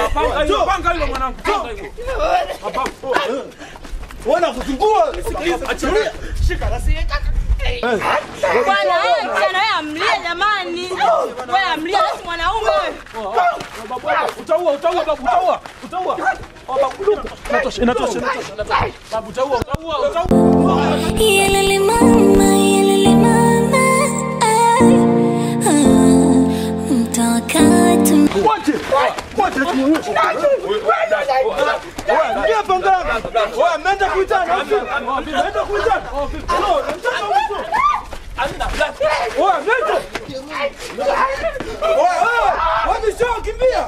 panga hilo, panga hilo mwanangu, panga hilo. Wana kuzungua. Achilia. Bwana wewe msichana wewe amlie jamani. Wewe amlie basi mwanaume wewe. Babu, utaua, utaua babu, utaua. Utaua. Oh, babu, inatosha, inatosha, inatosha, inatosha. Babu, utaua, utaua, utaua. Yelele mama, yelele mama, ay, ah, mtawakati Wote. Wote tunyonyeshe. Wewe ndio panga. Wewe ameenda kuitana. Ameenda kuitana. Hello, nataka mtu. Wewe nenda. Wewe wewe, wewe sio kimbia.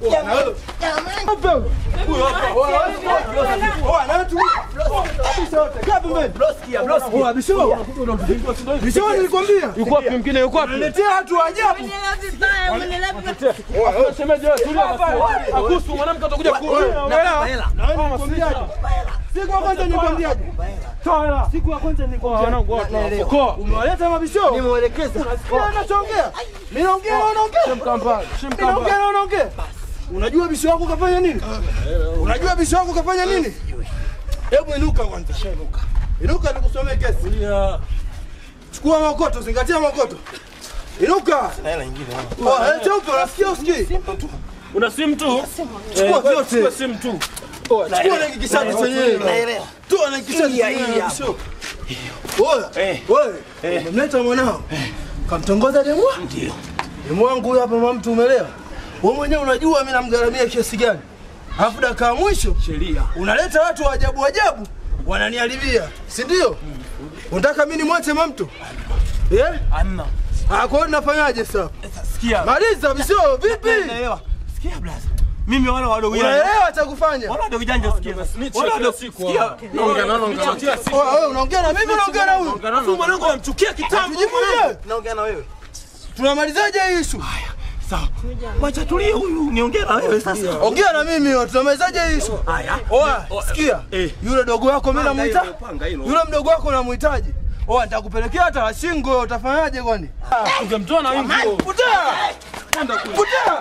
Yuko wapi mwingine? Yuko wapi? Letea watu ajabu. Umeelewa vibaya, umeelewa vibaya. Shemeji wewe, tulia basi. Akusu mwanamke atakuja kuolewa. Siku ya kwanza nikwambiaje? Siku ya kwanza nikwambiaje? Umewaleta mabisho? Nimewaelekeza. Unasikia anachoongea? Ninaongea na unaongea. Shemkamba, shemkamba. Ninaongea na unaongea. Unajua bisho wako kafanya nini? Unajua bisho wako kafanya nini? Hebu inuka kwanza. Inuka. Inuka nikusomee kesi. Chukua makoto, zingatia makoto. Inuka. Hela nyingine. Oh, hela cheupe unasikia usikii? Una simu tu? Chukua Eh, vyote. chukua simu tu. Chukua na hiki kishati chenyewe. Naelewa. Toa na hiki kishati chenyewe. Wewe, wewe, umemleta mwanao. Kamtongoza demu? Ndio. Demu wangu huyu hapa mama mtu umeelewa? Wewe mwenyewe unajua mimi namgharamia kiasi gani? Alafu dakika ya mwisho Sheria. unaleta watu wa ajabu ajabu wananiharibia, si ndio? Unataka mimi nimwache mamtu? Eh? Anna. Ah, kwa hiyo nafanyaje sasa? Sikia. Maliza visio vipi? Naelewa. Sikia blaza. Mimi wala wadogo janja. Unaelewa cha kufanya? Wala wadogo janja sikia. Wala wadogo sikia. Naongea na naongea. Kila siku. Wewe wewe unaongea na mimi unaongea na huyu? Afu mwanangu anamchukia kitambo. Tujibu mwenyewe. Naongea na wewe. Tunamalizaje hii issue? Sawa. Wacha tulie huyu niongee na wewe sasa. Ongea na mimi yo, tunamalizaje hii issue? Haya. Oa, sikia. Eh. Yule dogo wako mimi namuita? Panga hilo. Yule mdogo wako namuhitaji. Oa, nitakupelekea hata la shingo, utafanyaje kwani? Ungemtoa na wimbo. Putea! Putea!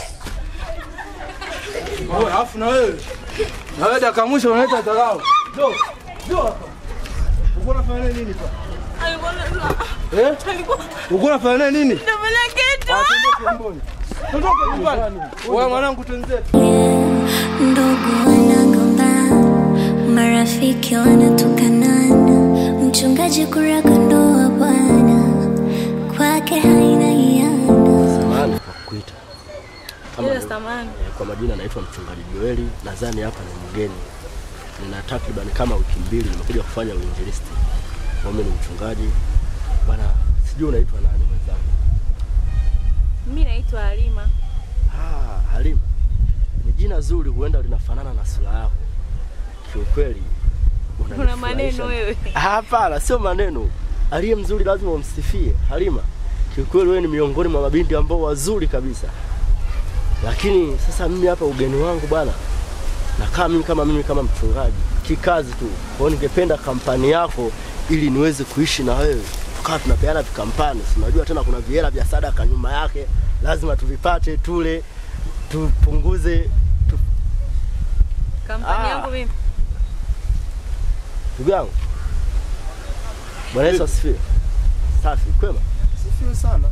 Oa, alafu na wewe. Na wewe dakika mwisho unaleta dharau. Jo, jo hapa. Uko unafanya nini hapa? Alikuwa Eh? alikuwa Uko unafanya nini? anafanya kitu. Tondoka nyumbani. Wewe mwanangu twenzetu. ndugu wanagombana, marafiki wanatukanana, mchungaji kuraka ndoa bwana, kwake haina hiana. Samahani kwa kukuita. Kama Ile ni- samani. kwa majina naitwa mchungaji Joeli, nadhani hapa ni mgeni. Nina takriban kama wiki mbili nimekuja kufanya uinjilisti. Mimi ni mchungaji. Bwana, sijui unaitwa nani mwenzangu? Mimi naitwa Halima. Ah, Halima. Ni jina zuri, huenda linafanana na sura yako. Kiukweli Una unanifurahisha. maneno wewe. Ah, Hapana, sio maneno. Aliye mzuri lazima umsifie. Halima, kiukweli wewe ni miongoni mwa mabinti ambao wazuri kabisa. Lakini sasa mimi hapa ugeni wangu bwana, nakaa mimi kama mimi kama mchungaji kikazi tu. Kwa hiyo ningependa kampani yako ili niweze kuishi na wewe, tukawa tunapeana vikampani. Si unajua tena kuna vihela vya sadaka nyuma yake, lazima tuvipate, tule, tupunguze tu... Kampani Ah. yangu mimi. Ndugu yangu, Bwana Yesu asifiwe. Safi, kwema. Sifiwe sana.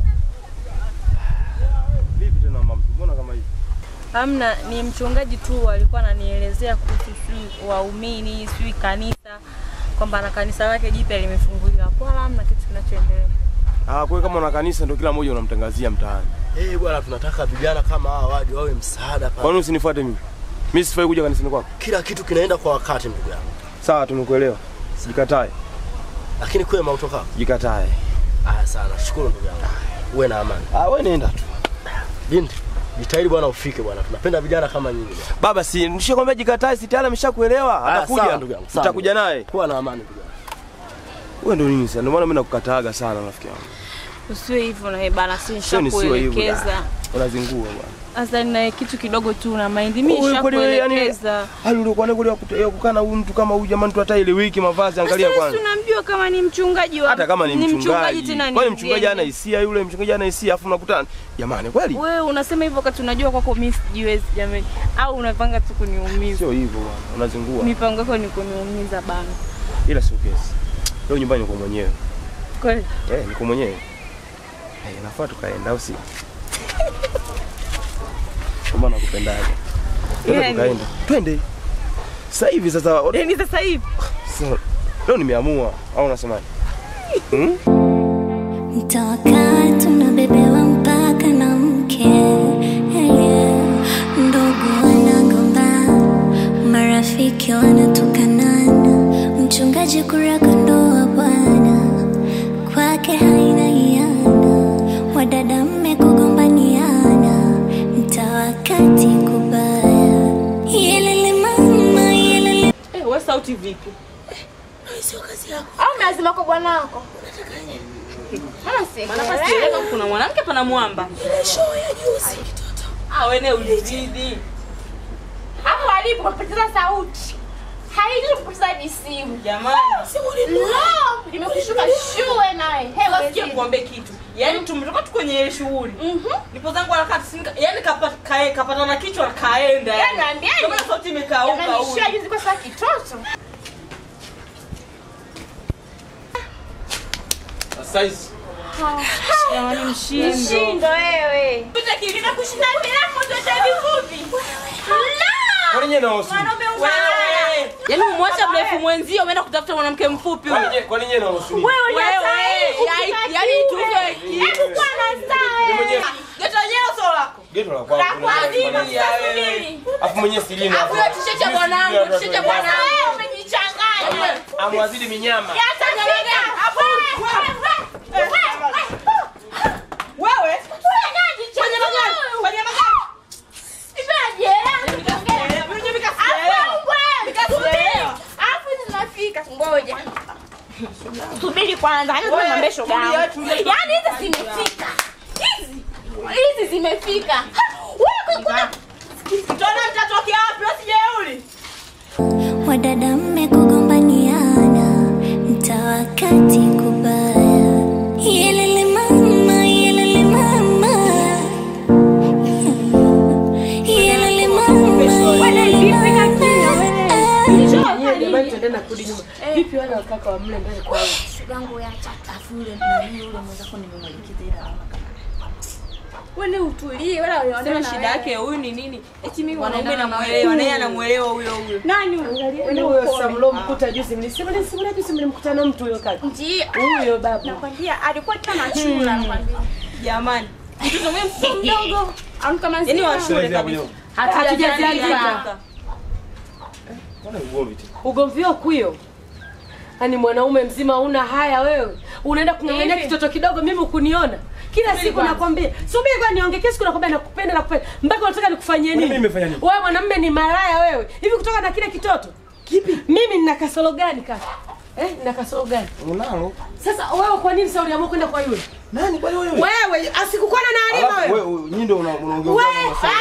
Vipi tena mama mtu? Mbona kama hivi? Hamna, ni mchungaji tu alikuwa ananielezea kuhusu sijui waumini, sijui kanisa kwamba na kanisa lake jipya limefunguliwa. Hapo wala hamna kitu kinachoendelea. Ah, kwa hiyo kama una kanisa ndio kila mmoja unamtangazia mtaani. Eh, bwana tunataka vijana kama hawa waje wawe msaada Kwa kwa nini usinifuate mimi? Mimi sifai kuja kanisani kwako. kila kitu kinaenda kwa wakati ndugu yangu. Sawa, tumekuelewa. Jikatae. Lakini kwema utoka. Jikatae. Ah, sana. Shukuru ndugu yangu. Uwe na amani. Ah, wewe nenda tu. Binti, jitahidi bwana ufike bwana. Tunapenda vijana kama nyinyi bwana. Baba, si nishakwambia jikatae, si tayari ameshakuelewa. Ah, sawa, Atakuja ndugu yangu, sawa. Tutakuja naye. Kuwa na amani ndugu yangu. Wewe ndio nini sasa? Ndio maana mimi nakukataaga sana rafiki yangu. Usiwe hivyo na bana, si Sio nisiwe hivyo. nishakuelekeza. da. Unazingua bwana. Sasa na kitu kidogo tu na mind. Mimi Wewe kweli wewe, yani, nishakuelekeza. hali uliokuwa nayo kule ya kute- ya kukaa na huyu mtu kama huyu jamani, tu hata ile wiki mavazi, angalia Sasa kwanza. tunamjua kama ni mchungaji wa Hata kama ni mchungaji, tena ni kwani mchungaji mgeni. ana hisia yule, mchungaji ana hisia, afu unakutana jamani, kweli Wewe unasema hivyo wakati unajua kwako mimi sijiwezi jamani, au unapanga tu kuniumiza? sio hivyo bwana, unazingua, Mipango yako ni kuniumiza bana. ila sio kesi. Leo nyumbani niko mwenyewe, Kweli? eh, niko mwenyewe. Eh, nafaa tukaenda au si? Kama nakupendaje? Twende Yani. tukaenda. Twende. Sasa hivi sasa Yaani sasa hivi sasa, leo nimeamua au unasemaje? Hmm? Mtawakaa tunabebewa mpaka na mke yeah. Ndugu wanagomba, marafiki wanatukanana, mchungaji kuraka ndoa bwana, kwake haina hiana, wadada mmekugombaniana, mtawakati kubaya, yelele mama yelele eh, wewe sauti vipi? au lazima kwa bwana wako Maana hapa sielewi kama kuna mwanamke pana mwamba. Ah, wewe ulizidi. hapo alipo kapoteza sauti haijui kupoteza hadi simu Jamani. lo limekushuka shue naye hewa Sikia kuambia kitu. Yaani tumetoka tu kwenye ile shughuli. Nipo zangu harakati sinika, yaani kapata kae kapata na kichwa kaenda. Yaani naambiaje? Ndio maana sauti imekauka huyu. shua juzi kwa saa kitoto Size. Jamani mshindo. mshindo wewe Tutakilina kushinda milango zote vifupi Kwani nyewe na hosi? wewe. Yaani umwacha mrefu mwenzio umeenda kutafuta mwanamke mfupi Kwani huyo. nyewe kwani nyewe na hosi? Wewe, yaani- yaani tuzo hebu kwa na saa mwenyewe Geto yenyewe sio lako. geto la kwangu. Subiria wewe. Afu mwenyewe silina. Afu hiyo t-shirt ya bwanangu, t-shirt ya bwanangu. wewe umejichanganya Amwazidi minyama. yatafika Wewe. Kwenye magari, kwenye magari. Mwenye vikasielewa. ngoja subiri kwanza hata Wewe, tunaambia shoga tulia, yangu tulia. yaani hizi zimefika hizi hizi zimefika Ha, wewe kuna Tuna mtatokea wapi wasijeuli? Wadada mmekugombaniana, mtawakati kubaya. Yelele mama, yelele mama. Yelele mama, yelele mama. Jamani, tuende na kurudi nyuma. Vipi wale wakaka wa mle ndani kwao? wewe utulie wala Sema shida yake huyu ni nini? Eti mimi mwanaume namuelewa, naye anamuelewa huyo huyo. nani Yaani huyo sasa mlomkuta juzi mlisema ni simu juzi mlimkuta na mtu huyo kaka. ndio Huyo babu. nakwambia alikuwa kama chula nakwambia Jamani. Mtoto mwenye mtoto mdogo. amka Yaani mazima wa shule kabisa. Hatujazialika. Mbona ugomvi tena? Ugomvi wako huyo. Yaani mwanaume mzima una haya wewe. Unaenda kung'ang'ania kitoto kidogo mimi ukuniona. Kila siku nakwambia, subiri kwa niongee kila siku nakwambia nakupenda nakupenda. Mpaka unataka nikufanyie Kwani nini? mimi nimefanya nini? Wewe mwanamume ni malaya wewe. Hivi kutoka na kile kitoto? Kipi? Mimi nina kasoro gani kaka? Eh, nina kasoro gani? Unalo? Sasa wewe kwa nini sasa uliamua kwenda kwa yule? Nani kwani wewe? Wewe asikukuona na alima Alafu wewe. wewe nyinyi ndio una- unaongea Wewe, ugomvi wa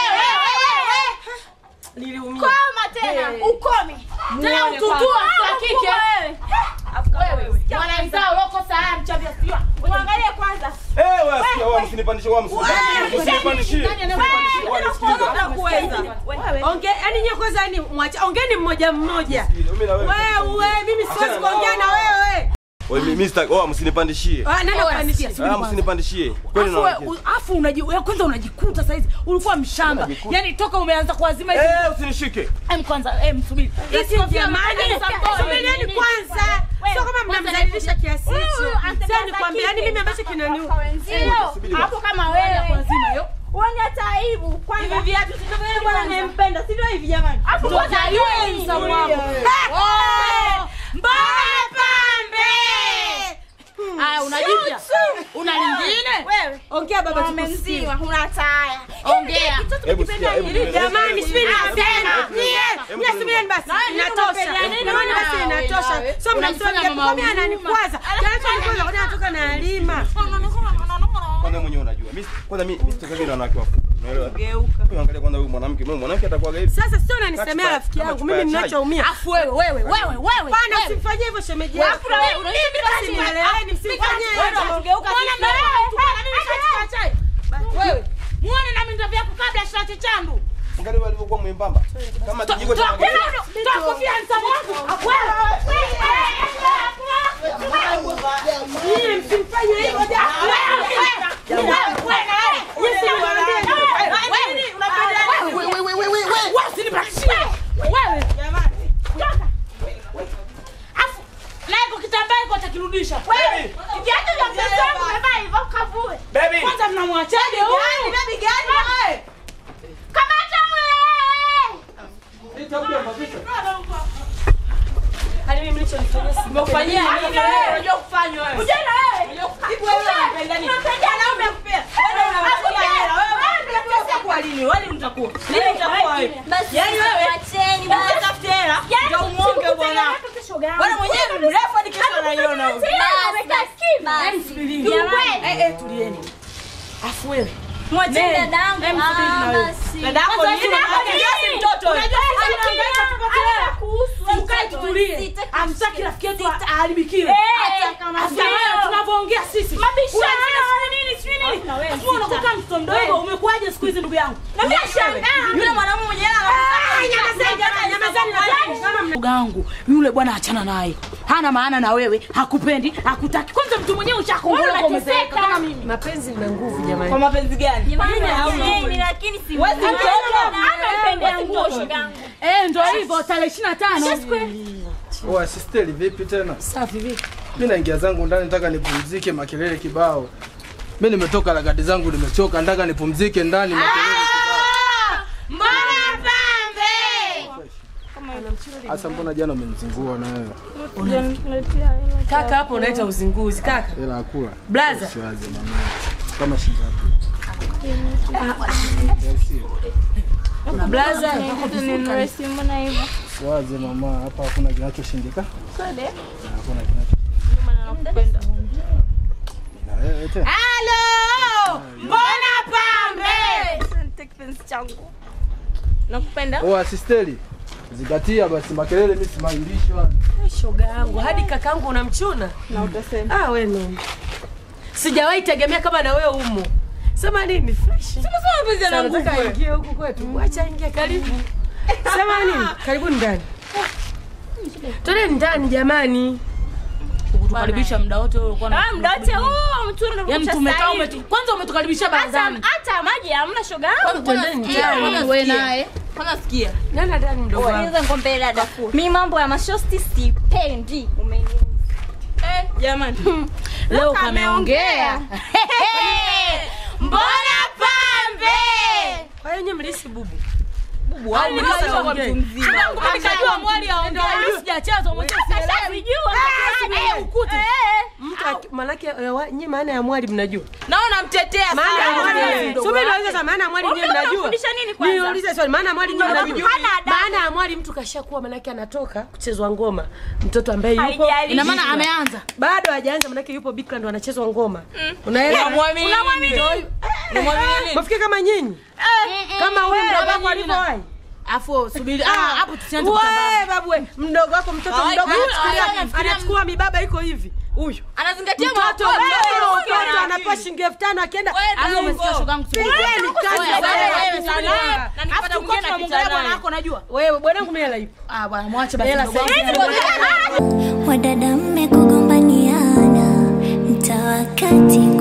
Niliumia. koma tena ukome tena Muone ututua kwanza. kwa kike wewe mwanamzao uloko saa mchavya sio muangalie kwanza Eh, wewe sikia wewe msinipandishe wewe msinipandishe. Msinipandishie. Wewe nisikilize. Hakuweza. Onge, yani nyewe kwanza yani mwacha, ongeni mmoja mmoja. Mimi na wewe. Wewe, mimi siwezi Achana na kuongea na hao. wewe. Wewe mimi sitaki, wewe msinipandishie. Ah, nani akuandikia? Ah, msinipandishie. Kweli Afu na we- u- afu unaji wewe kwanza unajikuta saizi ulikuwa mshamba. Unajikuta. Yaani toka umeanza kuazima hizi Eh, usinishike. em kwanza em subiri. Hizi jamani, subirieni kwanza. Sio kama mnamdhalilisha kiasi hicho. Sasa nikwambia yani mimi ambacho kinaniu. wenzio hapo kama wewe Kuazima yo. uone hata aibu Hivi kwanza viatu si ndio vile bwana anayempenda, si ndio hivi jamani? afu kwanza yeye Msamu wako. Mbona pambe? Aya, unajipya? Una lingine? wewe Ongea baba mume tukusikie. mzima huna taya Ongea. Hebu sikia, hebu nieleze. Jamani, subiri nasema. Nyie, Hebu nyie subirieni basi. Inatosha. Jamani basi inatosha. Sio mnamsema kwa mimi ananikwaza. Kinachonikwaza kwa nini anatoka na Halima? Kwanza mwenyewe unajua. Mimi kwanza mimi mimi sitaki na wanawake wafupi. Unaelewa? Geuka. Wewe angalia kwanza huyu mwanamke, mimi mwanamke atakuwa hivi. Sasa sio unanisemea Kama rafiki chupa- yangu kama mimi chupa ya ninachoumia. Afu wewe wewe wewe wewe. Bana wewe. usimfanyie hivyo shemeji Wewe, yako. wewe, unaona mimi basi Simweleweni, msimfanyie Wewe hivyo. ndo kugeuka Mbona sisi. mnaelewa? Tukana mimi chai chai. Wewe. Muone na mimi vyako kabla ya shati chandu. Angalia wewe alivyokuwa mwembamba. Kama kijiko cha Toa magari. toa kofia mtamo wangu. Nyie msimfanye hivyo jamaa. Baby. Kwanza mnamwachaje huyu? Kamata Hadi mimi nilichonifanyia si Umefanyia nini wewe? Unajua kufanya wewe. Ujana wewe. Hivi wewe unapenda nini? Wanaume kupea. Wewe unapatia hela. Wewe unapesa kwa lini? Wewe utakuwa. Lini utakuwa wewe? Yaani wewe Wacheni Utafute hela. Ndio umonge bwana. Bwana mwenyewe ni mrefu hadi kesho anaiona wewe. Yaani subirini. Eh eh tulieni. Afu wewe. Mwacheni dadangu. Hem subiri na Ah, wewe. basi. Dadako Sasa nini? sina Unajua habari. si mtoto wewe. Unajua sisi Anahangaika tunaongea. tupate hela. Hata kuhusu Ukae watoto. tutulie. Sitaki Hamtaki rafiki yetu aharibikiwe. Eh, Hata kama afu wewe leo. tunavyoongea sisi. Mabishano. Unasema nini? Sijui nini? Na wewe Afu unakuwa kama mtoto mdogo. Umekuwaje siku hizi ndugu yangu? Yule mwanamume mwenye hela. Ndugu yangu, yule bwana achana naye. Hana maana na wewe, hakupendi, hakutaki. Kwanza mtu mwenyewe ushakongoloka umezeeka kama mimi. mapenzi mna nguvu jamani. Kwa mapenzi gani? Jamani, Mimi hauna. wacheni, lakini si Wewe si mzuri. mtoto. Amempendea nguo shogangu. Eh, ndio hivyo tarehe 25. Oa sisteli vipi tena? Safi vipi? Mimi naingia zangu ndani nataka nipumzike makelele kibao. Mimi nimetoka lagadi zangu nimechoka nataka nipumzike ndani makelele kibao. Mbona pambe? Asa mbona jana umenizingua na wewe? Kaka hapo unaita uzinguzi kaka. Hela akula. Blaza. Siwaze mama. Kama shilingi Blaza. Siwaze mama, hapa hakuna kinachoshindika. Hakuna kinacho. Na wewe tena. Halo! Mbona pambe? Nakupenda. Oa sisteli. Zingatia basi makelele mimi simailishi wala. Shoga yangu hadi kakangu unamchuna? Na utasema. Ah, wewe no. Sijawahi tegemea kama na wewe umo. Sema nini? Fresh. Sema mapenzi yana nguvu. Nataka ingie huku kwetu. Acha ingie karibu. Sema nini? Karibu ndani. Twende ndani jamani. Kutukaribisha muda wote wewe ulikuwa na Ah, muda wote huu mtu Yaani unakuta tumekaa sasa umetu hivi. kwanza umetukaribisha Hata barazani. hata maji hamna shoga yangu. Twendeni ndani. Wewe naye. Kwanza sikia. Nenda ndani mdogo wangu. Niweza nikwambie dada. Mimi mambo ya mashosti sipendi. Umenielewa? Eh, jamani. Leo kameongea. Mbona pambe? Kwa hiyo nyinyi mlisi bubu. Bubu, au Nikajua nikajua kwa mtu mtu mzima. Nikajua mwali aongea. Mimi sijacheza mwenyewe sielewi. Eh, ukute. Mtu aki- manake eh, wa- nyinyi maana ya mwali mnajua. Naona mtetea Maana ya sana. mwali. Mdogo Subiri wake. niulize sasa maana ya mwali nyinyi Unataka mnajua. kufundisha nini kwanza? Niulize swali maana ya mwali nyinyi Unataka mnajua. hana adabu. Maana ya mwali mtu kashakuwa manake anatoka kuchezwa ngoma. Mtoto ambaye yupo Haijalishi. Ina maana ameanza. bado hajaanza manake yupo bikra ndo anachezwa ngoma. Unaelewa? Unamwamini nini? Unamwamini nini? Mafikiri kama nyinyi. Kama huyu wewe, mdogo wako nyinyi alivyowahi. Afu subiri. Ah, hapo tusianze kutambana. Wewe babu we, mdogo wako mtoto Ah, mdogo yule anachukulia- anafikiria- anachukua mibaba iko hivi. Huyu. Anazingatia Mtoto mtoto wewe wewe mtoto anapewa shilingi elfu tano akienda. Wewe umesikia shoga yangu subiri. Pigeni kazi Wewe, za wewe, wewe. wewe, sana. Na nikipata mwingine tunamwongelea bwana wako najua. Wewe bwanangu mimi hela ipo. Ah bwana mwache basi. Hela mdogo wangu. sasa. Wadada mmegogombaniana, mtaa wa kati